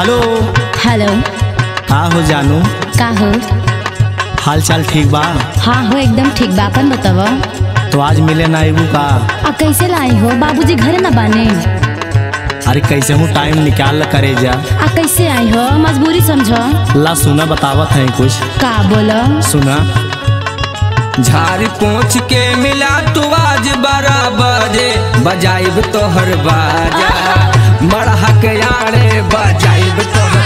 hello hello का हो जानू का हो हाल चाल ठीक बा हाँ हो एकदम ठीक बा अपन बताव तो आज मिले ना आइबू का आ कैसे लाई हो बाबूजी घरे न बाने अरे कैसे हूँ टाइम निकाल ल करे जा आ कैसे आई हो मजबूरी समझो ला सुना बतावत है कुछ का बोलो सुना झाड़ पोछ के मिला तू आज बारह बजे बजाइब तोहर बाजा मरहा के आड़े बजाइब तोहर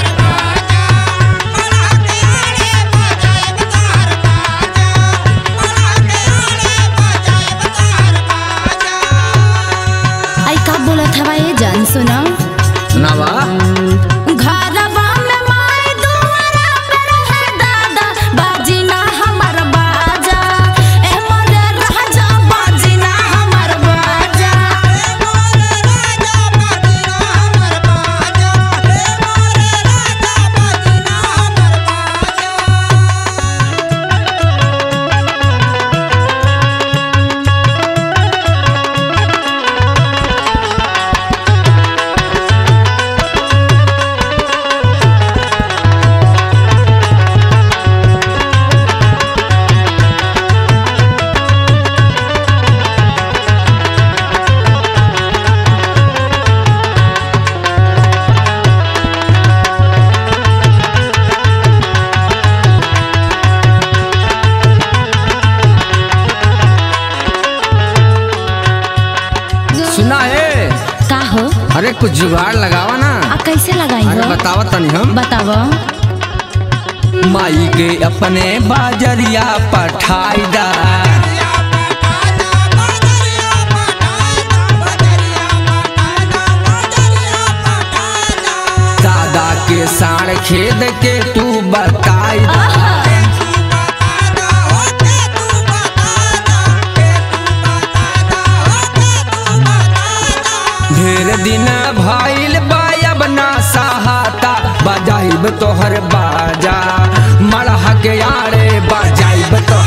आई का बोलत हवा ये जान सुनो नवा घरवा में माई दुआरा पे रहे दादा बाजी ना हमर बाजा ए मोरे राजा बाजी ना हमर बाजा सुना है का हो अरे कुछ जुगाड़ लगावा ना आ कैसे लगाई अरे हो बतावा तनी हम बताव माई के अपने बाजरिया पठाई दा दादा के साढ़ खेद के तू बताई दा ढेर दिन भइल बायब ना सहाता बजाइब तोहर बाजा मरहा के आड़े बजाइब तोहर